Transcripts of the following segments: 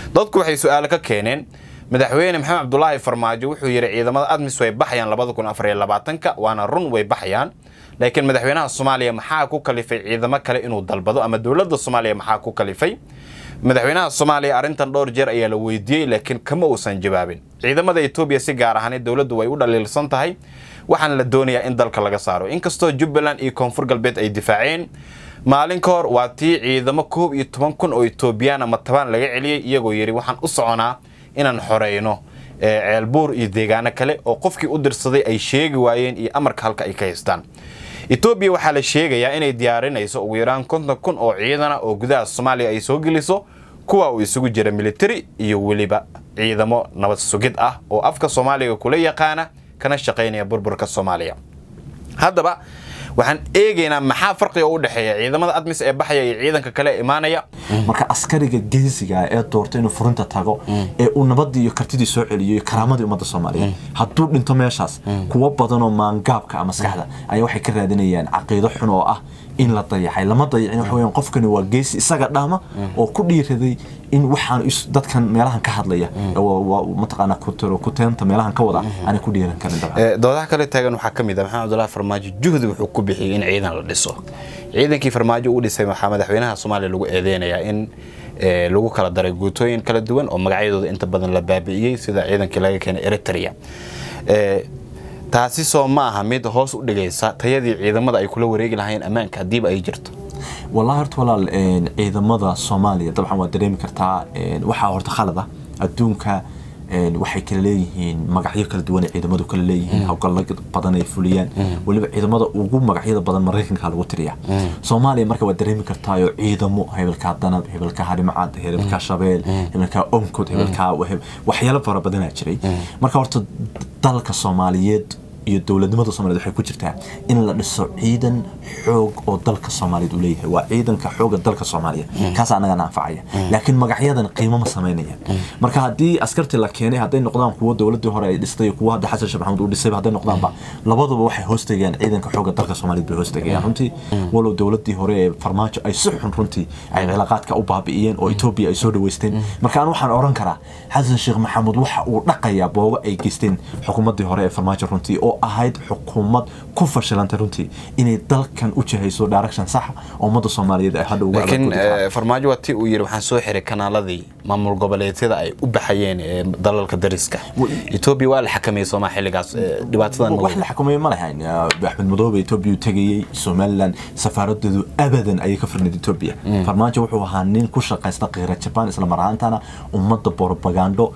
dadku waxay su-aalo ka keeneen madaxweyne maxamed cabdulaahi farmaajo wuxuu yidhi ciidamada admis way baxayaan labada kun afar iyo labaatanka waana run way baxayaan laakiin madaxweynaha soomaaliya maxaa ku kalifay ciidamo kale inuu dalbado ama dowladda soomaaliya maxaa ku kalifay madaxweynaha soomaaliya arrintan dhowr jeer ayaa la weydiiyey laakiin kama uusan jawaabin ciidamada etoobiya si gaar ahaaned dowladdu way u dhaliilsan tahay waxaana la doonayaa in dalka laga saaro inkastoo jubbaland iyo koonfur galbeed ay difaaceen maalin ka hor waa tii ciidamo koob iyo toban kun oo etoobiyaan ama tabaan laga celiyey iyagoo yidhi waxaan u soconaa inaan xoreyno ceelbuur iyo deegaano kale oo qofkii u dirsaday ay sheegi waayeen iyo amarka halka ay ka haystaan etoobiya waxaa la sheegayaa inay diyaarinayso ugu yaraan konton kun oo ciidana oo gudaha soomaaliya ay soo geliso kuwa uu isugu jira militari iyo weliba ciidamo nabad sugid ah oo afka soomaaliga kula yaqaana kana shaqaynaya burburka soomaaliya haddaba waxaan eegaynaa maxaa farqiga u dhexeeya ciidamada admis ee baxaya iyo ciidanka kale ee imaanaya marka askariga geesiga ee doorta inuu furinta tago ee uu nabadii iyo kartidii soo celiyo iyo karaamadii ummadda soomaaliyeed hadduu dhinto meeshaas kuwo badanoo maangaabka maskaxda ayaa waxay ka raadinayaan caqiido xun oo ah in la dayaxay lama dayacin waxa weeyaan qofkani waa geesi isaga dhama oo ku dhiiraday in waxaan dadkan meelahan ka hadlaya mataqaana ku teenta meelahan ka wada aanay ku dhiiran karin dabcan doodaha kale taagan waxaa ka mid ah maxamed cabdullahi farmaajo juhdi wuxuu ku bixiyey in ciidan la dhiso ciidankii farmaajo uu dhisay waxaa madaxweynaha soomaaliya lagu eedeynayaa in lagu kala daray guutooyin kala duwan oo magacyadooda inta badan la baabi'iyey sida ciidankii laga keenay eritrea taasi soo ma aha mid hoos u dhigaysa tayadii ciidamada ay kula wareegi lahayn ammaanka haddiiba ay jirto wallahi horta walaal ciidamada soomaaliya dabcan waa dareemi kartaa waxaa horta khalad ah adduunka waxay kala leeyihiin magacyo kala duwan ciidamadu kala leeyihiin hawlgallo badan ay fuliyaan weliba ciidamada ugu magacyada badan maraykanka lagu tiriya soomaaliya marka waa dareemi kartaayo ciidamo hebelkaa danab hebelkaa harimcad hebelkaa shabeel hebelkaa onkod hebelkaa waxyaalo fara badanaa jiray marka horta dalka soomaaliyeed iyo dowladnimada soomaliyeed waxay ku jirtaa in la dhiso ciidan xoog oo dalka soomaaliyeed uu leeyahay waa ciidanka xooga dalka soomaaliya kaas anagana anfacaya laakiin magacyadan qiimo ma samaynayaan marka haddii askartii la keenay hadday noqdaan kuwo dowladii hore ay dhistay kuwo hadda xasan sheekh maxamuud uu dhisay hadday noqdaanba labaduba waxay hoostagayaan ciidanka xooga dalka soomaaliyeed bay hoostagayaan runtii walow dowladii hore ee farmaajo ay si xun runtii ay cilaaqaadka u baabi'iyeen oo etoobiya ay soo dhaweysteen marka aan waxaan oran karaa xasan sheekh maxamuud waxa uu dhaqayaa boogo ay geysteen xukuumadii hore ee farmaajo runtii oo ahayd xukuumad ku fashilantay runtii inay dalkan u jihayso direction saxa oo ummadda soomaaliyeed ay hadha uga laakiin farmaajo waa tii uu yidhi waxaan soo xiray kanaaladii maamul goboleedyada ay u baxayeen ee dalalka dariska etoobiya waa la xakameeyey soomaa xilligaas dhibaatadan wax la xakameeye ma lahayn axmed madoobe etoobiya uu tegayey somaliland safaaradeedu abadan ayay ka firnayd etoobiya farmaajo wuxuu ahaa nin ku shaqaysta qiira jabaan isla mar ahaantana ummadda borobagando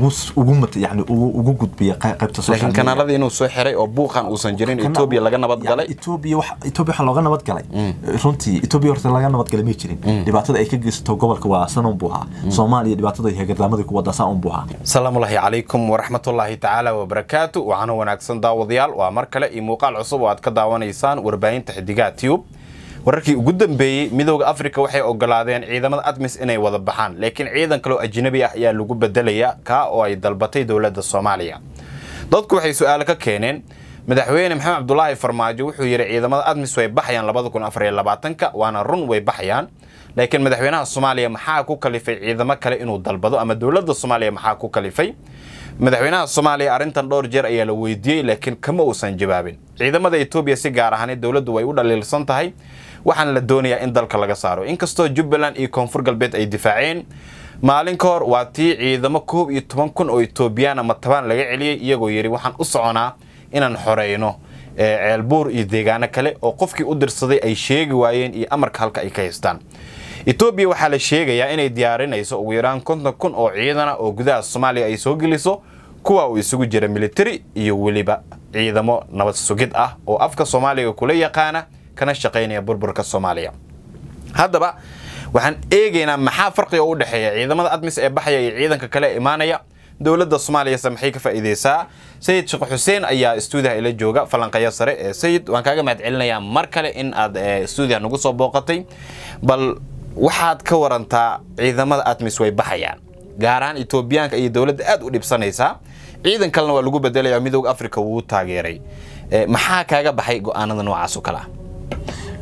yani ugu gudbiya qaybta laakiin kanaaladii inuu soo xiray oo buuqan uusan jirin etoobiya laga nabad galay etoobiya waxaa looga nabad galay runtii etoobiya horta laga nabad galay ma jirin dhibaatada ay ka geysato gobolka waa sanon buu ahaa soomaaliya dhibaatada hegardaamada ku wada saan buu ahaa salaamullaahi calaykum waraxmatullaahi tacaala wabarakaatu waxaana wanaagsan daawadayaal waa mar kale iyo muuqaal cusub oo aad ka daawanaysaan warbaahinta xidigaha tube wararkii ugu dambeeyey midooda afrika waxay ogolaadeen ciidamada admis inay wada baxaan laakiin ciidan kaloo ajnabi ah ayaa lagu bedelaya kaa oo ay dalbatay dowladda soomaaliya dadku waxay su-aalo ka keeneen madaxweyne maxamed cabdulaahi farmaajo wuxuu yidhi ciidamada admis way baxayaan labada kun afar iyo labaatanka waana run way baxayaan laakiin madaxweynaha soomaaliya maxaa ku kalifay ciidamo kale inuu dalbado ama dowladda soomaaliya maxaa ku kalifay madaxweynaha soomaaliya arrintan dhowr jeer ayaa la weydiiyey laakiin kama uusan jawaabin ciidamada etoobiya si gaar ahaaned dowladdu way u dhaliilsan tahay waxaana la doonayaa in dalka laga saaro inkastoo jubbaland iyo koonfur galbeed ay difaaceen maalin ka hor waa tii ciidamo koob iyo toban kun oo etoobiyaan ama tabaan laga celiyey iyagoo yidhi waxaan u soconaa inaan xoreyno ceelbuur iyo deegaano kale oo qofkii u dirsaday ay sheegi waayeen iyo amarka halka ay ka haystaan etoobiya waxaa la sheegayaa inay diyaarinayso ugu yaraan konton kun oo ciidana oo gudaha soomaaliya ay soo geliso kuwa uu isugu jira militari iyo weliba ciidamo nabad sugid ah oo afka soomaaliga kula yaqaana kana shaqaynaya burburka soomaaliya haddaba waxaan eegaynaa maxaa farqiga u dhexeeya ciidamada admis ee baxaya iyo ciidanka kale ee imaanaya dowladda soomaaliyase maxay ka faa'iideysaa sayid sheekh xuseen ayaa stuudiyaha ila jooga falanqeeya sare ee sayid waan kaaga mahad celinayaa mar kale in aad stuudiyaha nagu soo booqatay bal waxaad ka warantaa ciidamada admis way baxayaan gaar ahaan etoobiyaanka iyo dowladda aad u dhibsanaysaa ciidan kalena waa lagu bedelaya midooda africa wuu taageeray maxaa kaaga baxay go-aanada noocaas oo kale ah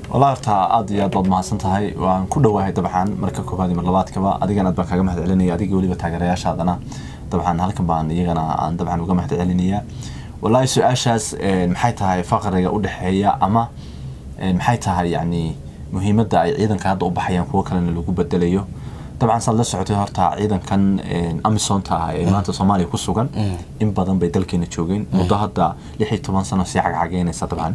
والله horta aad iyo aad baad mahadsan tahay waan ku dhowahay dabcan marka koobaad iyo mar labaadkaba adigana aad baan kaaga mahad celinaya adiga weliba taageerayaashaadana dabcan halkan baan iyagana aan dabcan uga mahad celinaya wallahi su-aashaas eh, maxay tahay faqriga u dhexeeya ama eh, maxay tahay yani muhiimadda ay ciidanka hadda u baxayaan kuwo kalena lagu bedelayo dabcan saad la socotay horta ciidankan eh, amisonta ah ee maanta soomaaliya ku sugan in badan bay dalkeena joogeen muddo hadda lix iyo toban sano sii cagcageynaysa dabcan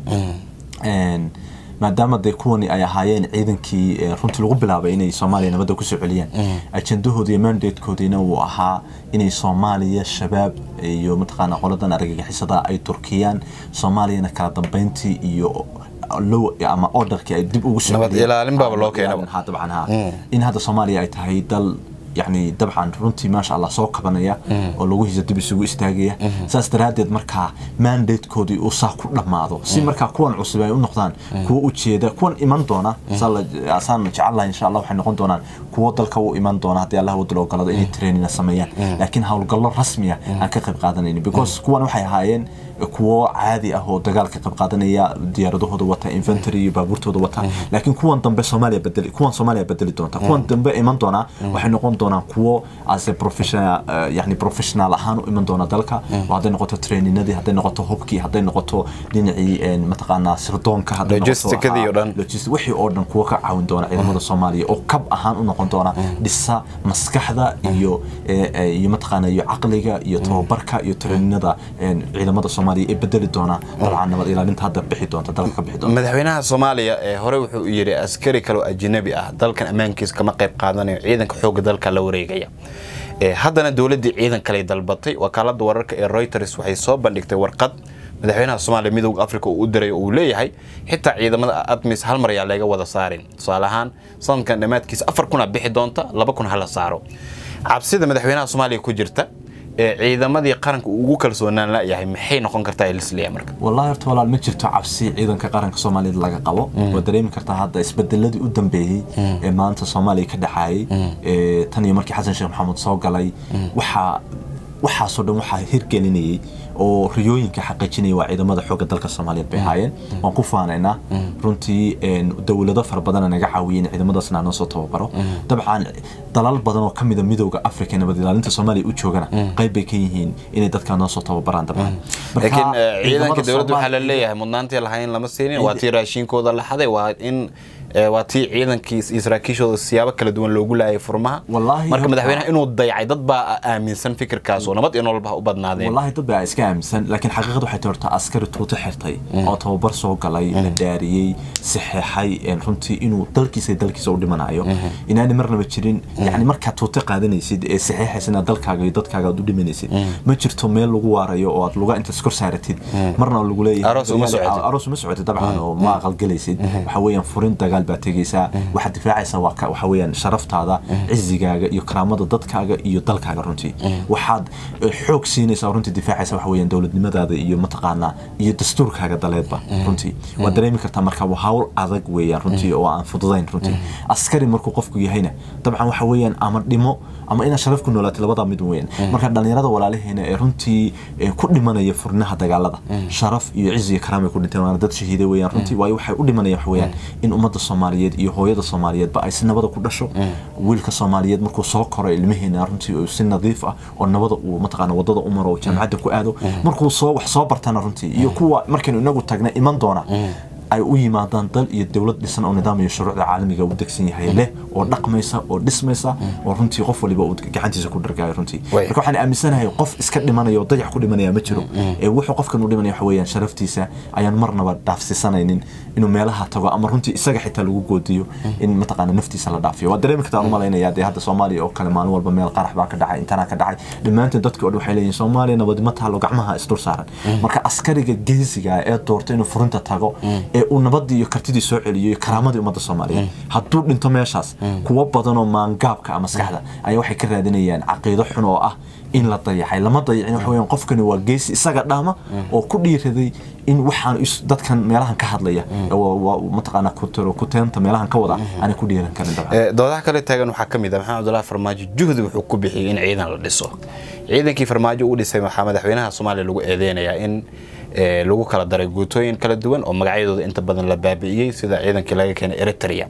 Een, maadaama dee kuwani ay ahaayeen ciidankii eh, runtii lagu bilaabay inay soomaaliya nabadda kusoo celiyaan ajendahoodii iyo mandatekoodiina uu ahaa inay soomaaliya shabaab iyo mataqaana qoladan argagixisada ay turkiyaan soomaaliyana kala dambeyntii iyo low ama orderkii ay dib ugu soo Nabad celiyaan. ilaalin baaba loo Nabad keenaba. ilaalin, ha dabcan ha in hadda soomaaliya ay tahay dal يعني dabcan runtii maasha allah soo kabanaya oo lagu hisa dib isugu istaagaya saas daraaddeed markaa mandatekoodii uu saa ku dhammaado si markaa kuwan cusub ay u noqdaan kuwo ujeeda kuwan iman doona saan jecelahay insha allah waxay noqon doonaan kuwo dalka u iman doona haddii allah wadal ogolado inay trainina sameeyaan laakiin howlgallo rasmiya aan ka qayb qaadanaynin because kuwan waxay ahaayeen kuwo caadi ah oo dagaal ka qayb qaadanaya diyaaradahooda wata infantry iyo baabuurtooda wata laakiin kuwan dambe soomaaliya bedeli kuwan soomaaliya bedeli doonta kuwan dambe iman doona waxay noqon doonaan kuwo as a professional uh, yani professional ahaan u iman doona dalka oo hadday noqoto traininadii hadday noqoto hubkii hadday noqoto dhinacii mataqaanaa sirdoonka hadday Logisticadii oo dhan. logistic wixii oo dhan kuwa ka caawin doona ciidamada soomaaliya oo kab ahaan u noqon doona dhisa maskaxda iyo eh, eh, iyo mataqaana iyo caqliga iyo tababarka iyo traininada eh, ciidamada soomaaliya ee bedeli doona dabcan nabad ilaalinta hadda bixi doonta dalka ka bixi doonta madaxweynaha soomaaliya ee hore wuxuu yidhi askari kale oo ajnabi ah dalkan ammaankiisa kama qayb qaadanayo ciidanka xoogga dalka la wareegaya Ee, haddana dowladdii ciidan kale dalbatay wakaalada wararka ee reuters waxay soo bandhigtay warqad madaxweynaha soomaaliya midowda africa uu u diray oo uu leeyahay xitaa ciidamada admis hal mar ayaa laga wada saarin tusaale ahaan sanadkan dhammaadkiisa afar kuna bixi doonta laba kun hala saaro cabsida madaxweynaha soomaaliya ku jirta ee ciidamadii qaranka uu ugu kalsoonaan layahay maxay noqon kartaa elisleya marka والله horta walaal ma jirto cabsi ciidanka qaranka Soomaaliyeed laga qabo waa dareemi kartaa hadda isbedeladii u dambeeyay ee maanta Soomaaliya ka dhaxayay ee tan iyo markii Xasan Sheekh Maxamuud soo galay waxa waxaasoo dhan waxaa hirgelinayay oo riyooyinka xaqiijinaya waa ciidamada xoogga dalka Soomaaliyeed bay ahaayeen waan ku faanaynaa runtii een, dowlado fara badan naga caawiyeen ciidamadaasna aan soo tababaro dabcan dalal badan oo kamid a midowga Afrika nabad ilaalinta Soomaaliya u joogana qayb bay ka yihiin inay dadka noo soo tababaraan dabcan Marka, laakiin eh, ciidanka ciidamada dowladda waxaa la Soomaaliya- leeyahay mudnaantii lahayn lama siinin waa tii raashinkooda la xaday waa in eh, waa tii ciidankii iyo saraakiishooda siyaabo kala duwan loogu laayay furmaha Wallaahi marka horta- madaxweynaha inuu dayacay dad baa aaminsan fikirkaas oo nabad iyo nolol baa u badnaadeen والله dad baa iska aaminsan laakiin xaqiiqadu waxay tahay horta askari tuuto xirtay oo tababar soo galay la dhaariyey saxeexay een, runtii inuu dalkiisa iyo dalkiisa u dhimanayo inaani marnaba jirin yani markaad tuuto qaadanaysid ee saxeexaysa inaad dalkaaga iyo dadkaaga aad u dhimanaysid ma jirto meel lagu waarayo oo aad luga intaad kor saaratid marna lagu leeyahay Aroos uma socotid. aroos uma socotid dabcan oo ma aqalgelaysid waxa weeyaan furin dagaal baa tegaysaa waxaad difaacaysaa waa ka- waxa weeyaan sharaftaada cizigaaga iyo karaamada dadkaaga iyo dalkaaga runtii waxaad eh, xoog siinaysaa runtii difaacaysaa waxa weeyaan dowladnimadaada iyo mataqaanaa iyo dastuurkaaga daleedba runtii waad dareemi kartaa marka waa hawl adag weeyaan runtii oo aan fududayn runtii askari markuu qofku yahayna dabcan waxa weeyaan ama dhimo ama inaad sharaf ku noolaatay labadaa mid weeyaan marka dhalinyarada walaalaheena ee runtii eh, ku dhimanaya furnaha dagaalada sharaf iyo ciz iyo karaam ay ku dhinteen waana dad shahiiday weeyaan runtii waayo waxay u dhimanayaan waxa weeyaan in ummadda soomaaliyeed iyo hooyada soomaaliyeedba ay si nabada ku dhasho wiilka soomaaliyeed markuu soo koro ilmaheena runtii uu si nadiif ah oo nabada uu mataqaana wadada u maro oo jaamacadda ku aado markuu soo wax soo bartana runtii iyo kuwa markaynu inagu tagna iman doona ay u yimaadaan dal iyo dowlad dhisan oo nidaam iyo shuruucda caalamiga u degsan yahay leh oo dhaqmaysa oo dhismaysa oo runtii qof waliba uu gacantiisa ku dhargaayo runtii Way. marka waxaan aaminsanahay qof iska dhimanaya oo dayax ku dhimanaya ma jiro ee wuxuu qofkan u dhimanaya waxa weeyaan sharaftiisa ayaan marnaba dhaafsiisanaynin inuu meelaha tago ama runtii isaga xitaa lagu goodiyo in mataqaana naftiisa la dhaafiyo waa dareemi kartaa umalaynaya dee hadda soomaaliya oo kale maalin walba meel qarax baa ka dhacay intana ka dhacay dhammaanteen dadka oo dhan waxay leeyihin soomaaliya nabadnimo taalo gacmaha isdul saaran marka askariga geesiga ah ee doorta inuu furinta tago ee uu nabadii iyo kartidii soo celiyo iyo karaamadii ummadda soomaaliyeed hadduu dhinto meeshaas kuwo badan oo maangaabka ah maskaxda ayaa waxay ka raadinayaan caqiido xun oo ah in la dayaxay lama dayacin waxa weeyaan qofkani waa geesi isaga dhaama oo ku dhiiraday in waxaan is- dadkan meelahan ka hadlaya waa- waa mataqaana kutero kuteenta meelahan ka wada aanay ku dhiiran karin dabcan Eh, doodaha kale taagan waxaa ka mid ah maxamed cabdullaahi farmaajo juhdi wuxuu ku bixiyey in ciidan la dhiso ciidankii farmaajo uu dhisay waxaa madaxweynaha soomaaliya lagu eedeynayaa in ee lagu kala daray guutooyin kala duwan oo magacyadooda inta badan la baabi'iyey sida ciidankii laga keenay eritrea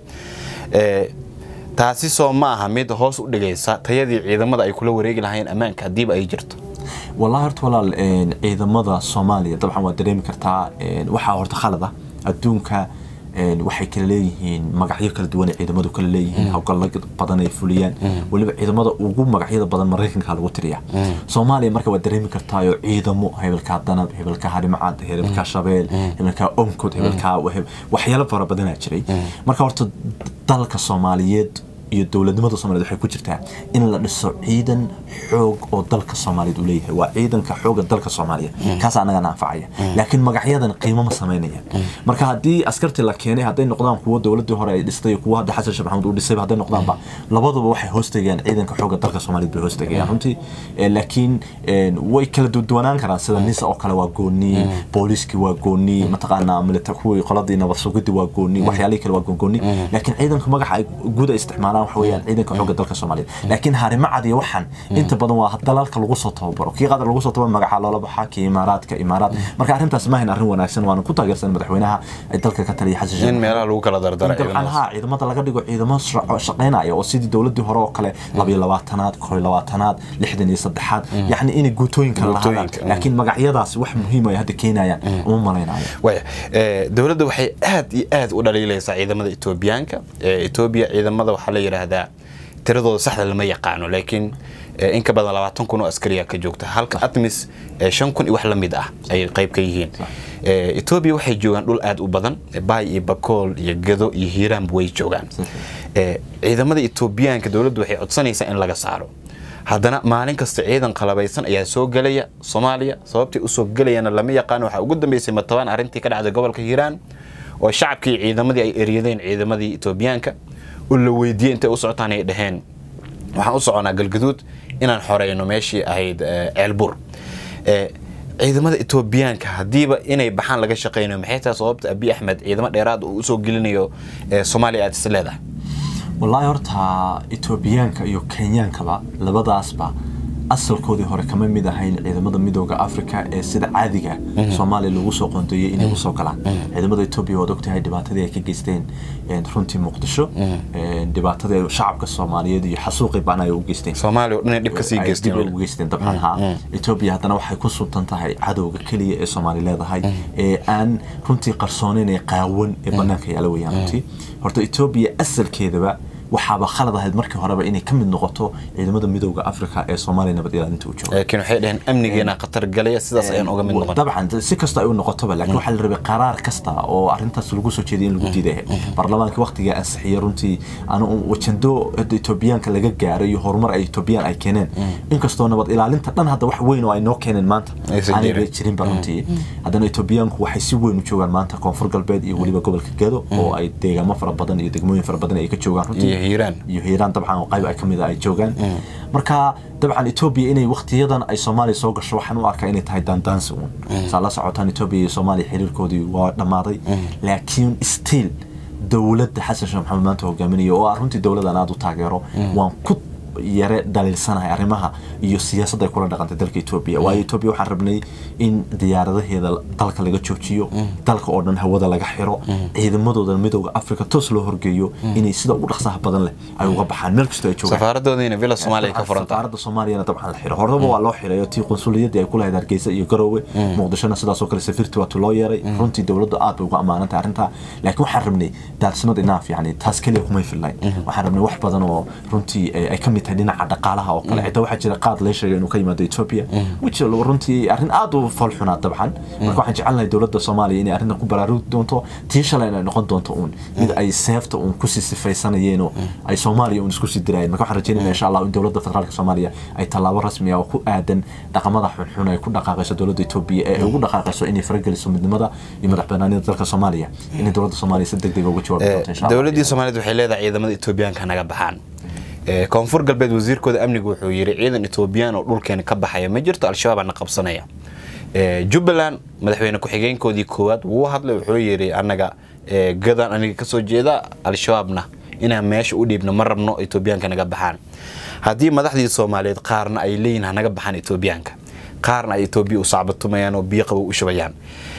ee taasi soo ma aha mid hoos u dhigaysa tayadii ciidamada ay kula wareegi lahayn ammaanka haddiiba ay jirto wallahi horta walaal een, ciidamada soomaaliya dabcan waa dareemi kartaa een, waxaa horta khalad ah adduunka een, waxay kala leeyihiin magacyo kala duwan ay ciidamadu kala leeyihiin hawlgallo badan ay fuliyaan weliba ciidamada ugu magacyada badan maraykanka lagu tiriya soomaaliya marka waa dareemi kartaayo ciidamo hebelkaa danab hebelkaa harimacad hebelkaa shabeel hebelkaa onkod hebelkaa waheb- waxyaalo fara badanaa jiray marka horta dalka soomaaliyeed iyo dowladnimada soomaaliyeed waxay ku jirtaa in la dhiso ciidan xoog oo dalka soomaaliyeed uu leeyahay waa ciidanka xooga dalka soomaaliya kaas anagana anfacaya laakiin magacyadan qiimo ma samaynayaan marka haddii askartii la keenay hadday noqdaan kuwo dowladii hore ay dhistay iyo kuwo hadda xasan sheekh maxamuud uu dhisay hadday noqdaanba labaduba waxay hoostagayaan ciidanka xooga dalka soomaaliyeed bay hoostagayaan runtii Eh, laakiin eh, way kala duwanaan karaan sida nisa oo kale waa gooni booliiskii waa gooni mataqaanaa milita kuwii qoladii nabad sugidii waa gooni waxyaalihii kale waa gooni laakiin ciidanka magaca ay guud ay isticmaalaan waxa weeyaan ciidanka xoogga dalka soomaaliyeed laakiin harimacad iyo waxan inta badan waa dalalka lagu soo tababaro kii qatar lagu soo tababaro magaca loola baxaa kii imaaraadka imaaraad marka arrintaas ma ahayn arrin wanaagsan waana ku taageersan madaxweynaha ay dalka ka taliya xasan sheekh in meelaha lagu kala dardara dabcan ciidamadaas. haa ciidamada laga dhigo ciidamo shaqo- shaqaynaya oo sidii dowladii hore oo kale labiyo labaatanaad koo iyo labaatanaad lixdan iyo saddexaad yacni inay guutooyin kala lahaadaan Guutooyinka, mm. laakiin magacyadaas wax muhiim ay hadda keenayaan uma malaynayo waya ee, dowladda waxay aad iyo aad u dhaliilaysaa ciidamada etoobiyaanka Ee, etoobiya ciidamada waxaa la yidhaahdaa tiradooda saxda lama yaqaano laakiin ee, in ka badan labaatan kun oo askariya ka joogta halka atmis ee, shan kun iyo wax la mid ah ayay qayb ka yihiin Ee, etoobiya waxay joogaan dhul aad u badan baay iyo bakool iyo gado iyo hiiraanba way joogaan Ee, ciidamada etoobiyaanka dowladdu waxay codsanaysaa in laga saaro haddana maalin kasta ciidan qalabaysan ayaa soo gelaya soomaaliya sababtay usoo gelayana lama yaqaano waxaa ugu dambeysay matabaan arrintii ka dhacday gobolka hiiraan oo shacabkii ciidamadii ay eryadeen ciidamadii etoobiyaanka oo la weydiiyey intay u socotaan ay dhaheen waxaan u soconaa galgaduud inaan xoreyno meeshii ahayd eh, ceelbur Eh, ciidamada etoobiyaanka haddiiba inay baxaan laga shaqeynayo maxay tahay sababta abi axmed ciidamo dheeraad uu usoo gelinayo eh, soomaaliya aad is leedahay wallaahi horta etoobiyaanka iyo kenyaankaba labadaasba asalkoodii hore kama mid ahayn ciidamada midooda africa ee sida caadiga soomaaliya lagu soo qoondeeyey inay usoo galaan ciidamada etoobiya waad ogtahay dhibaatadii ay ka geysteen een, runtii muqdisho een, dhibaatadii ay shacabka soomaaliyeed iyo xasuuqii baan ay u geysteen soomaaliya oo dhan ay dhib ka sii ay geysteen dib ugu geysteen dabcan haa etoobiya haddana waxay ku suntan tahay cadowga keliya ee soomaali leedahay ee aan runtii qarsoonayn ee qaawan ee banaanka yaala weyaan runtii horta etoobiya asalkeedaba waxaaba khalad ahayd markii horeba inay ka mid noqoto ciidamada midooda africa ee soomaaliya nabad ilaalinta u jooga laakiin waxay dhaheen amnigeena khatar galaya sidaas ayaan uga mid noqon dabcan si kasta ay u noqotoba laakiin waxaa la rabay qaraar kasta oo arrintaas lagu soo jeediyay in lagu diiday baarlamaanka waqtiga ansixiyay runtii anu wajando hadda etoobiyaanka laga gaaray iyo horumar ay etoobiyaan ay keeneen inkastoo nabad ilaalinta dhan hadda wax weyn oo ay noo keeneen maanta Aysan aanay jirin. jirinba runtii haddana etoobiyaanku waxay si weyn u joogaan maanta koonfur galbeed iyo weliba gobolka gedo oo ay deegaamo fara badan iyo degmooyin fara badan ay ka joogaan runtii iyo hiiraan iyo hiiraan dabcan oo qayb ay ka mid ah ay joogaan marka dabcan etoobiya inay waqtiyadan ay soomaaliya soo gasho waxaan u arkaa inay tahay daandaansi uun saa la socotaan etoobiya iyo soomaaliya xiriirkoodii waa dhammaaday laakiin still dowladda xasan sheekh maxamed maanta hogaaminaya oo ah runtii dowladan aada u taageero waan ku yare dhaliilsanahay arrimaha iyo siyaasadda ay kula dhaqantay dalka etoobiya waayo etoobiya waxaan rabnay in diyaaradaheeda dalka laga joojiyo dalka oo dhan hawada laga xiro ciidamadooda midooda africa toos loo horgeeyo inay sida ugu dhaqsaha badan leh ay uga baxaan meel kastoo ay joogaan safaaradoodiina villa soomaaliya ka furanta safaaradda soomaaliyana dabcan la xiro horeba waa loo xiray oo tii qunsuliyadii ay ku lahayd hargeysa iyo garoowe muqdishona sidaasoo kale safiirti waa loo yeeray runtii dowladdu aad bay uga ammaanantay arrintaa laakiin waxaan rabnay daadsnad inaaf yani taas keliya kumay fillayn waxaan rabnay wax badan oo runtii eh, ay ka mid tahay dhinaca dhaqaalaha oo kale xitaa waxaa jira qaad lee sheegay inuu ka yimaado ethiopia which runtii arrin aad u falxunaa dabcan marka waxaan jecelnahay dowladda soomaaliya inay arrintan ku baraarugi doonto tii shalayna ay noqon doonto uun mid ay seefta uun kusii sifaysanayeen oo ay soomaaliya uun isku sii diraayeen marka waxaan rajeynaya insha allah in dowladda federaalka soomaaliya ay tallaabo rasmi ah oo ku aadan dhaqamada xunxun ay ku dhaqaaqayso dowladda etoobiya ee ay ugu dhaqaaqayso inay farageliso midnimada iyo madax banaanida dalka soomaaliya inay dowladda soomaaliya si deg deg uga jawaabi doonto insha allah dowladdii soomaaliyeed waxay leedahay ciidamada etoobiyaanka naga baxaan Ee, koonfur galbeed wasiirkooda amnigu wuxuu yidhi ciidan etoobiyaan oo dhulkeena ka baxaya ma jirto al-shabaab na qabsanaya Ee, jubbaland madaxweyne ku-xigeenkoodii koowaad wuu hadlay wuxuu yidhi annaga ee, gadan aniga kasoo jeeda al-shabaabna inaan meesha u dhiibno ma rabno etoobiyaanka naga baxaan haddii madaxdii soomaaliyeed qaarna ay leeyihin hanaga baxaan etoobiyaanka qaarna ay etoobiya u sacbatumayaan oo biyo qabow u shubayaan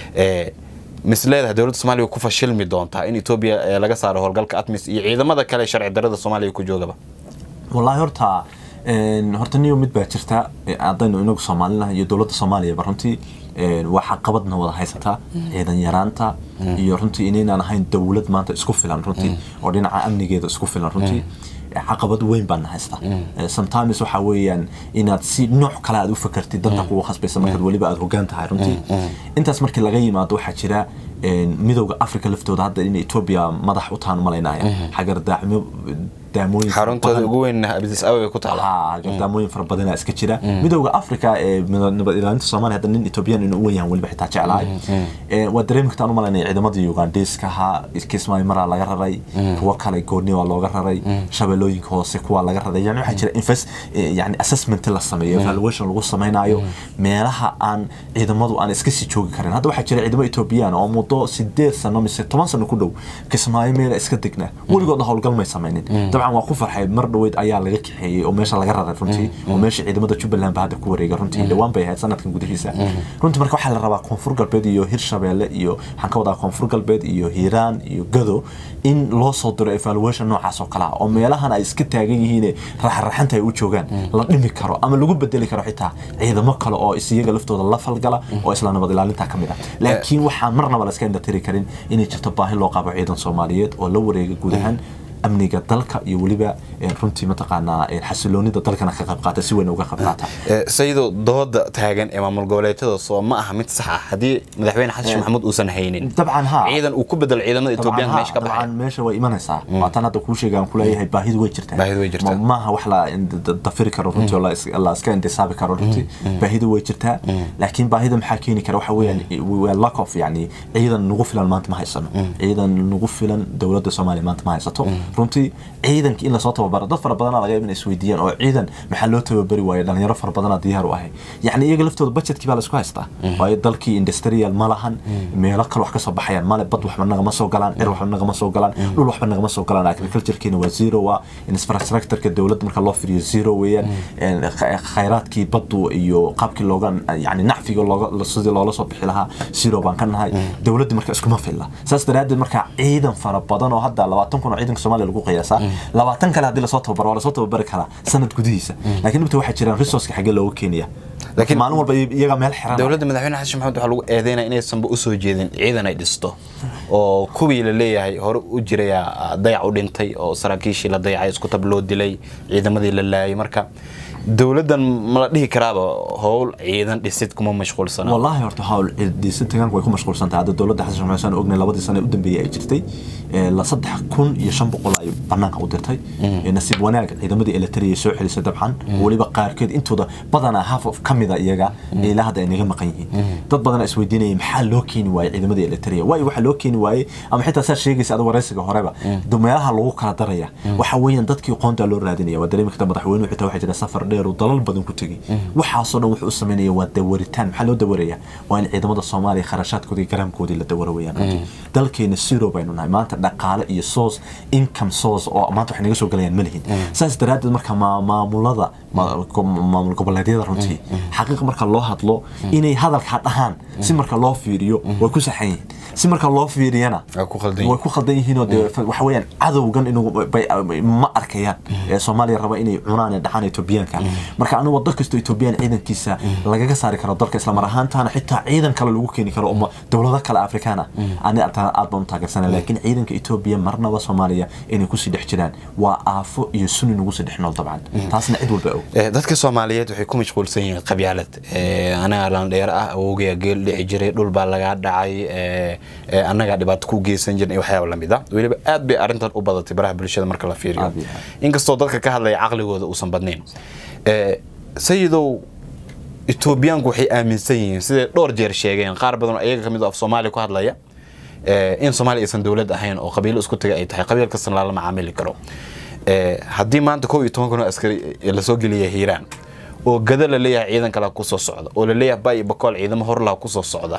mis leedahay dowladda soomaaliya ku fashilmi doontaa in etoobiya laga saaro howlgalka atmis iyo ciidamada kale sharci darada soomaaliya ku joogaba wallaahi horta horta niyo mid baa jirta haddaynu inagu soomaalinaha iyo dowladda soomaaliyaba runtii waa caqabadna wada haysataa ciidan yaraanta iyo runtii inaynaan ahayn dowlad maanta isku filan runtii oo dhinaca amnigeeda isku filan runtii caqabad weyn baana haysta sometimes waxa weeyaan inaad si nooc kale aad u fakartid danta kugu khasbaysa markaad weliba aad hogaan tahay runtii intaas markii laga yimaado waxaa jira midowda africa laftooda hadda in etoobiya madax u taan malaynaya xagardaacmo daamooyin xaruntooda ugu weyn abdis awe ku taala daamooyin fara badana iska jira midowda africa ee nabad ilaalinta soomaaliya hadda nin etoobiyaan inuu u weyn yahan weliba xitaa jeclahay waa dareemi kartaan u malaynaya ciidamadii ugandhiiska ahaa kismaayo maraa laga raray kuwo kale gooni waa looga raray shabeellooyinka hoose kuwa laga raray yani waxaa jira invest yani assessment la sameeyo evaluation lagu samaynayo meelaha aan ciidamadu aan iska sii joogi karin hadda waxaa jira ciidamo etoobiyaan oo muddo sideed sano mise toban sano ku dhow kismaayo meela iska degnaa weligoodna howlgal may samaynin dabcan waa ku farxay mar dhaweyd ayaa laga kaxeeyey oo meesha laga raray runtii oo meesha ciidamada jubbaland ba hadda ku wareega runtii dhawaan bay ahayd sanadkan gudihiisa runtii marka waxaa la rabaa koonfur galbeed iyo hirshabeelle iyo waxaan ka wadaa koonfur galbeed iyo hiiraan iyo gado in loo soo diro evaluation noocaas oo kale ah oo meelahan ay iska taagan yihiin raxaraxanta ay u joogaan la dhimi karo ama lagu bedeli karo xitaa ciidamo kale oo isiyaga laftooda la falgala oo isla nabad ilaalinta ka mid ah laakiin waxaan marnaba la iska indhatiri karin inay jirto baahi loo qabo ciidan soomaaliyeed oo la wareega guud ahaan amniga dalka iyo weliba runtii mataqaanaa xasiloonida dalkana ka qayb qaata si weyn uga qayb qaata sayidoo dooda taagan ee maamul goboleedyada soo ma aha mid sax ah haddii madaxweyne xasan sheekh maxamuud uusan haynin dabcan ha ciidan uu ku bedelo ciidamada etoobiyaanka meesha ka baxay dabcan meesha way imanaysaa waataan hadda kuu sheegaan kuleeyahay baahidu way jirtaa Baahidu way jirtaa. Ma- maaha wax la dafiri karo runtii oo la is- la iska indisaabi karo runtii baahidu way jirtaa laakiin baahida maxaa keeni kara waxa weeyaan waa lack of yani ciidan nagu filan maanta ma haysano ciidan nagu filan dowladda soomaaliya maanta ma haysato runtii ciidanka in lasoo tababaro dad fara badanaa laga yaaba inay isweydiiyaan oo ciidan maxaa loo tababari waayo dhalinyaro fara badanaa diyaar u ahay yacni iyaga laftooda budgetkii baa laisku haystaa waayo dalkii industrial ma lahan meelo kale wax ka soo baxayaan male bad waxba nagama soo galaan cir waxba nagama soo galaan dhul waxba nagama soo galaan agriculturekiina waa zero waa infrastructureka dowladda marka loo fiiriyo zero weeyaan een, kh- khayraadkii baddu iyo qaabkii looga yani nacfiga looga sidii loola soo bixi lahaa zero baan ka nahay dowladda marka iskuma filla saas daraaddeed marka ciidan fara badan oo hadda labaatan kun oo ciidanka soomaaliya lagu qiyaasaa labaatan kale haddii lasoo tababaro waa lasoo tababari karaa sanad gudihiisa laakiin dhibta waxaa jiraan resourceka xaggee looga keenaya Laakiin- maalin walba iyaga meel xiran dowladda madaxweyne xasan sheekh maxamuud waxaa lagu eedeynaya inaysanba usoo jeedin ciidan ay dhisto oo kuwii la leeyahay hore u jiraya dayac u dhintay oo saraakiishii la dayacay isku tab loo dilay ciidamadii la laayay marka dowladdan ma la dhihi karaaba howl ciidan dhisid kuma mashquulsana والله horta hawl ciidisa taganku way ku mashquulsan tahay hadda dowladda xasan sheekh maxamed ognay labadii sano ee u dambeeyay ay jirtay ee la saddex kun iyo shan boqol ay banaanka u dirtay ee nasiib wanaag ciidamadii elektariya soo celisay dabcan weliba qaarkeed intooda badanaa half of ka mida iyaga ilaa hadda ay naga maqan yihiin dad badan is weydiinayay maxaa loo keeni waayey ciidamadii elektariya waayo waxaa loo keeni waayey ama xitaa saa sheegaysa ada waraysiga horeba do meelaha lagu kala daraya waxa weeyaan dadkii qoonta loo raadinaya waa dareemi karta madaxweynuhu xitaa waxaa jira safar dheer uu dalal badan ku tegey waxaasoo dhan wuxuu u sameynaya waa dawaritaan maxaa loo dawaraya waa in ciidamada soomaaliya kharashaadkoodii garaamkoodii la dawaro weeyaan runtii dalkeena zero baynu nahay maanta dhaqaale iyo source income source oo maanta waxay naga soo galayaan ma lihin saas daraaddeed marka maa- maamulada ma- ko- maamul goboleedyada runtii xaqiiqa marka loo hadlo inay hadalkaa dhahaan si marka loo fiiriyo way ku saxan yihiin si marka loo fiiriyana Waa ku khaldan yihiin. way ku khaldan yihiin oo dee waxa weeyaan cadowgan inuu bay- ma arkayaan ee soomaaliya raba inay cunaan ee dhaxaan etoobiyaanka marka anigu waddo kastoo etoobiyaan ciidankiisa lagaga saari karo dalka islamar ahaantaana xitaa ciidan kale lagu keeni karo oo dowlado kale afrikaana ani aad aad baan u taageersana laakiin ciidanka etoobiya marnaba soomaaliya inay kusii dhex jiraan waa aafo iyo suni nagu sii dhex nool dabcan taasna cid walba og Eh, dadka soomaaliyeed waxay ku mashquulsan yihiin qabyaalad Eh, anagaa landheer ah awowgaya geel dhici jiray dhul baa lagaa dhacay eh, eh, annagaa dhibaato ku geysan jirin iyo waxyaaba lamid ah weliba aad bay arrintan u badatay baraha bulshada marka la fiiriyo Aad iyo aad. inkastoo dadka ka hadlaya caqligooda uusan badnayn Eh, sayidow etoobiyaanku waxay aaminsan yihiin siday dhowr jeer sheegeen qaar badan oo iyaga ka mid oo af soomaaliya ku hadlaya eh, in soomaaliya aysan dowlad ahayn oo qabiilo isku taga ay tahay qabiil kastana lala macaamili karo Eh, haddii maanta kow iyo toban kun oo askari lasoo geliya hiiraan oo gada la leeyahay ciidan kale kusoo socda oo la leeyahay bay iyo bakool ciidamo horlaha kusoo socda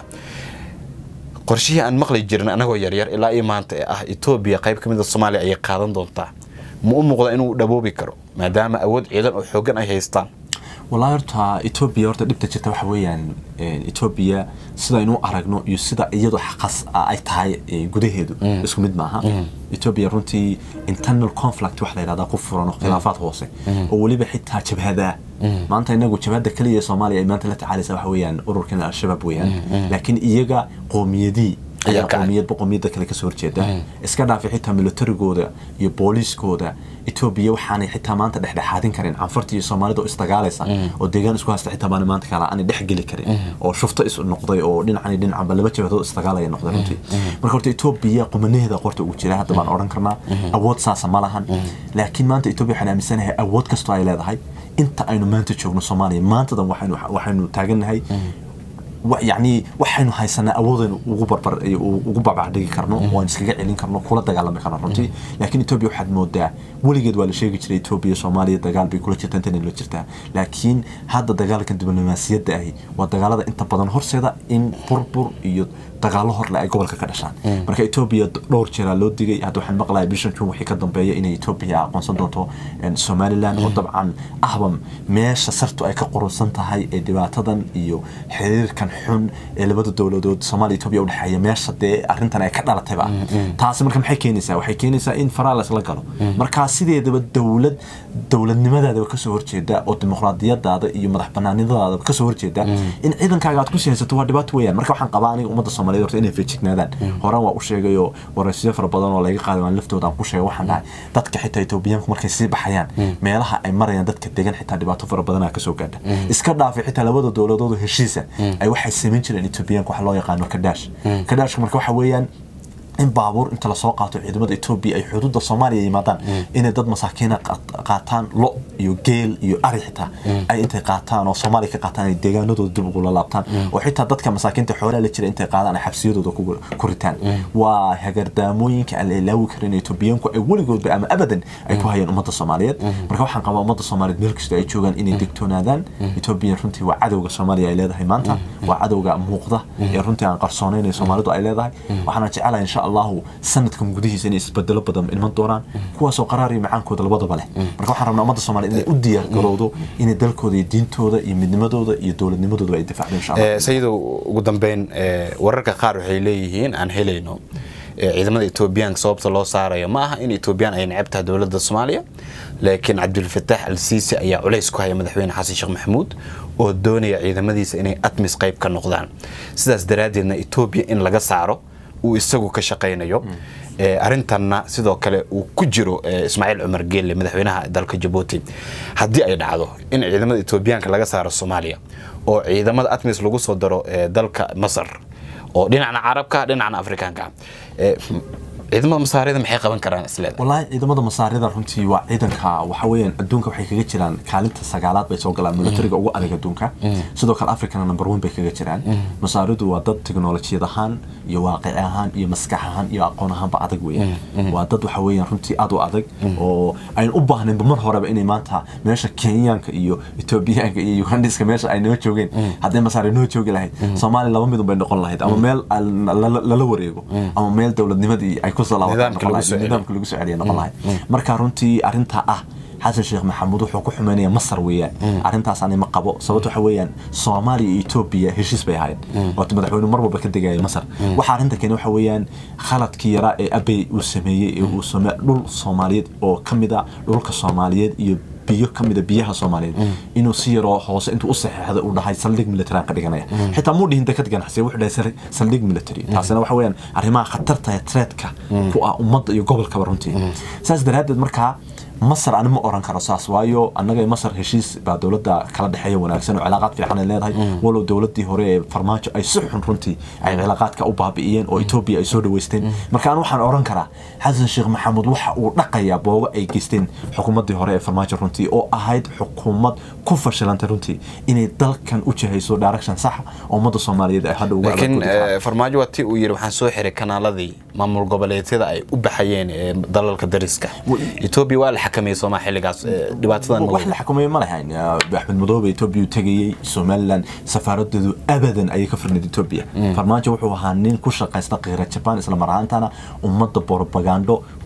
qorshihii aan maqli jirin anagoo yaryar ilaa iyo maanta ee ah etoobiya qayb ka mid a soomaaliya ayay qaadan doontaa ma u muuqda inuu dhaboobi karo maadaama awood ciidan oo xoogan ay haystaan wallahi horta etoobiya horta dhibta jirta waxa weeyaan etoobiya sidaynu aragno iyo sida iyadu xaqas ay tahay gudaheedu isku mid maaha etoobiya runtii internal conflict wax la yidhahdaa ku furan oo khilaafaad hoose oo weliba xitaa jabhada maanta inagu jabhada keliya ee soomaaliya ay maanta la tacaalaysa waxa weeyaan ururkan al-shabaab weeyaan laakiin iyaga qoomiyadii ayaa qoomiyadba qoomiyadda kale kasoo horjeeda iska dhaafay xitaa militarigooda iyo booliiskooda etoobiya waxaanay xitaa maanta dhexdhexaadin karin canfarta iyo soomaalida oo isdagaalaysa oo deegaan isku haysta xitaa baana maanta kala aanay dhex geli karin oo shufto is noqday oo dhinacani dhinacba laba jabhadood isdagaalaya noqday runtii marka horta etoobiya qumanaheeda qorta ugu jira hadda baan odhan karnaa awood saasa ma lahan laakiin maanta etoobiya waxaan aaminsanahay awood kastoo ay leedahay inta aynu maanta joogno soomaaliya maantadan waxaynu taagannahay yani waxaynu haysanaa awoodaynu ugu barbar ugu babacdhigi karno oo aan iskaga celin karno kula dagaalami karno runtii laakiin etoobiya waxaad moodaa weligeed waa la sheegi jiray etoobiya soomaaliya dagaal bay kula jirtaa intana la jirtaa laakiin hadda dagaalkan diblomaasiyadda ahi waa dagaalada inta badan horseeda in burbur iyo dagaalo horle ay gobolka ka dhashaan marka etoobiya dhowr jeeraa loo digay hadda waxaan maqlaya bishan jun wixii ka dambeeya inay etoobiya aqoonsan doonto somaliland oo dabcan ahba meesha sartu ay ka qurunsan tahay ee dhibaatadan iyo xiriirkan xun ee labada dowladood soomaaliya etoobiya udhexeeya meesha dee arrintan ay ka dhalatayba taasi marka maxay keenaysaa waxay keenaysaa in faraales la galo markaa sideedaba dowlad dowladnimadaadaba kasoo horjeeda oo dimuqraadiyadaada iyo madax banaanidadaadaba kasoo horjeeda in ciidankaaga aad ku siyaysato waa dhibaato weeyaan marka waxaan qabaa aniga ummadda soomaaliyeed horta inay feejignaadaan horaan waa u sheegay oo waraysiyo fara badan oo laga qaaday waan laftooda aan ku sheegay waxaan dhahay dadka xitaa etoobiyaanku markay sii baxayaan meelaha ay marayaan dadka degan xitaa dhibaato fara badanaa kasoo gaadha iska dhaafay xitaa labada dowladood heshiisa ay waxay samayn jireen etoobiyaanku waxa loo yaqaano kadaash kadaashka marka waxa weeyaan in baabuur inta lasoo qaato ciidamada etoobiya ay xuduudda soomaaliya yimaadaan inay dad masaakiina qaataan lo iyo geel iyo ari xitaa ay intay qaataan oo soomaaliya ka qaataan ay deegaanadooda dib ugula laabtaan oo xitaa dadka masaakiinta xoolaha la jira intay qaadaan ay xabsiyadooda ku ritaan waa hagardaamooyinka aan la ilaawi karin etoobiyaanku ay weligoodba ama abadan ay ku hayaan ummadda soomaaliyeed marka waxaan qabaa ummadda soomaaliyeed meel kasta ay joogaan inay degtoonaadaan etoobiya runtii waa cadowga soomaaliya ay leedahay maanta waa cadowga muuqda ee runtii aan qarsoonayn ee soomaalidu ay leedahay waxaana jecelahay insha allahu sanadkan gudihiisa inay isbedelo badan iman doonaan kuwaasoo qaraar iyo macaankooda labadaba leh marka waxaan rabnaa ummadda soomaaliya inay u diyaar garowdo inay dalkooda iyo diintooda iyo midnimadooda iyo dowladnimadooda ay difaacdo insha allah sayidow ugu dambeyn wararka qaar waxay leeyihiin aan helayno ciidamada etoobiyaanka sababta loo saarayo ma aha in etoobiyaan ay necab tahay dowladda soomaaliya laakiin cabdulfataax al siisi ayaa culays ku haya madaxweyne xasan sheekh maxamuud oo doonaya ciidamadiisa inay atmis qayb ka noqdaan sidaas daraaddeedna etoobiya in laga saaro uu isagu ka shaqaynayo arintanna sidoo kale uu ku jiro ismaaciil cumar geelle madaxweynaha dalka jabuuti haddii ay dhacdo in ciidamada etoobiyaanka laga saaro soomaaliya oo ciidamada atmis lagu soo daro dalka masar oo dhinacna carabka dhinacna afrikaanka ciidamada masaarida maxay qaban karaan isleeda wallaahi ciidamada masaarida runtii waa ciidanka waxa weeyaan adduunka waxay kaga jiraan kaalinta sagaalaad bay soo galaan militariga ugu adag adduunka sidoo kale africana number one bay kaga jiraan masaaridu waa dad teknolojiyad ahaan iyo waaqici ahaan iyo maskax ahaan iyo aqoon ahaanba adag weeyaan waa dad waxa weeyaan runtii aad u adag oo aynu u baahnaynba mar horeba inay maanta meesha kenyaanka iyo etoobiyaanka iyo ugandiska meesha ay noo joogeen hadday masaari noo joogi lahayd soomaaliya laba midun bay noqon lahayd ama meel lala wareego ama meel dowladnimadii ay kusoo nidaamka lagu soo celiya noqon lahayd marka runtii arrintaa ah xasan sheekh maxamuud wuxuu ku xumeynaya masar weeyaan arrintaas ani ma qabo sababto waxa weeyaan soomaaliya iyo etoobiya heshiis bay ahayd waata madaxweyne mar walba ka degaya masar waxa arrinta keeni waxa weeyaan khaladkii yaraa ee abey uu sameeyey ee uu same dhul soomaaliyeed oo ka mid a dhulka soomaaliyeed iyo biyo ka mida biyaha soomaaliyeed inuu si yaroo hoose intuu u saxeexda uu dhahay saldhig military aan ka dhiganaya xitaa muu dhihin dekad ganacsiya wuxuu dhahay saldhig military taasina waxa weeyaan arrimaha khatarta ee treedka ku ah ummadda iyo gobolkaba runtii saas daraaddeed markaa masar ani ma oran karo saas waayo annaga masar heshiis baa dowladda kala dhexeeya wanaagsan oo cilaaqaad fiican ay leedahay walow dowladdii hore ee farmaajo ay si xun runtii ay cilaaqaadka u baabi'iyeen oo etoobiya ay soo dhaweysteen marka an waxaan oran karaa xasan sheekh maxamuud waxa uu dhaqayaa boogo ay geysteen xukuumaddii hore ee farmaajo runtii oo ahayd xukuumad ku fashilantay runtii inay dalkan u jihayso direction sax oo ummadda soomaaliyeed ay hadha uga laakiin farmaajo waa tii uu yidhi waxaan soo xiray kanaaladii maamul goboleedyada ay u baxayeen dalalka dariska etoobiya waa la xakameeyey soomaa xilligaas dhibaatadan wax la xakameeye ma lahayn axmed madoobe etoobiya tegayey somaliland safaaradeedu abadan ayay ka firnayd etoobiya farmaajo wuxuu ahaa nin ku shaqaysta qiira jabaan isla mar ahaantana ummadda borobagando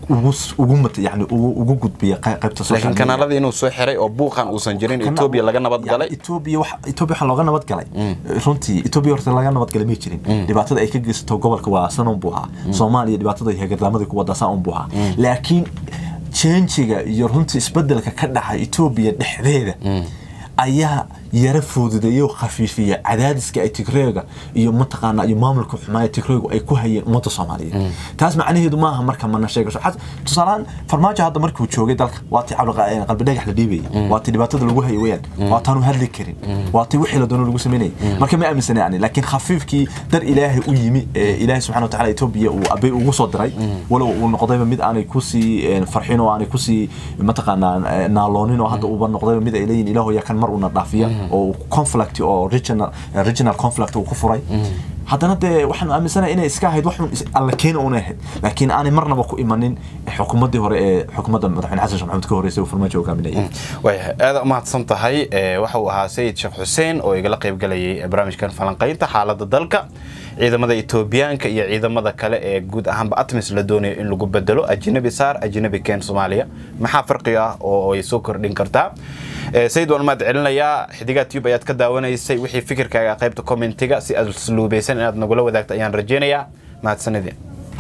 ugu ugu mat- yani ugu ugu gudbiya qey- qaybta social laakiin media. kanaalada inuu soo xiray oo buuqan uusan jirin Kana- etoobiya laga nabad yani galay Ethiopia wax Ethiopia waxa looga nabad galay runtii Ethiopia horta laga nabad galay ma jirin dhibaatada ay ka geysato gobolka waa san un buu ahaa Soomaaliya dhibaatada ay hagardaamadii ku wada san un buu ahaa laakiin change-ga iyo runtii isbedelka ka dhacay Ethiopia dhexdeeda ayaa yara fududeeyay oo khafiifiyay cadaadiska ay Tigreega iyo mataqaana iyo maamulka xumaaya Tigreegu ay ku hayeen ummadda Soomaaliyeed taas macnaheedu maaha marka mana sheegasho xas tusaalaan farmaajo hadda markuu joogay dalka waa tii cabdi qalbi dhagax la dhiibayay waa tii dhibaatada lagu hayay weyaan waa taanu hadli karin waa tii wixii la doono lagu sameynayay marka ma aaminsana yani laakiin khafiifkii dar ilaahay u yimi ee ilaahay subxaana wa tacaala Ethiopia uu abay ugu soo diray walow uu noqdayba mid aanay kusii farxin oo aanay kusii mataqaanaa naaloonin oo hadda uuba noqdayba mid ay leeyihin ilaahu yaa kan mar una dhaafiya oo conflict oo regional regional conflict uu ku furay haddana dee waxaan aaminsanahay inay iska ahayd waxun is- alla keena una ahayd laakiin aanay marnaba ku imanin xukuumaddii hore ee xukuumadda madaxweyne xasan sheekh maxamed ka horreysay uu farmaajo hogaaminayay waayahay aada umahadsan tahay Eh, waxa uu ahaa sayid sheekh xuseen oo igala qayb galayay barnaamijkan falanqaynta xaaladda dalka ciidamada etoobiyaanka iyo ciidamada kale ee guud ahaanba atmis la doonayo in lagu bedelo ajnabi saar ajnabi keen soomaaliya maxaa farqiga ah oo ay soo kordhin kartaa Eh, sayid waan mahad celinayaa xidigaa tube ayaad ka daawanaysay wixii fikirkaaga qaybta commentiga si asluubeysan inaad nagula wadaagto ayaan rajeynayaa mahadsanidin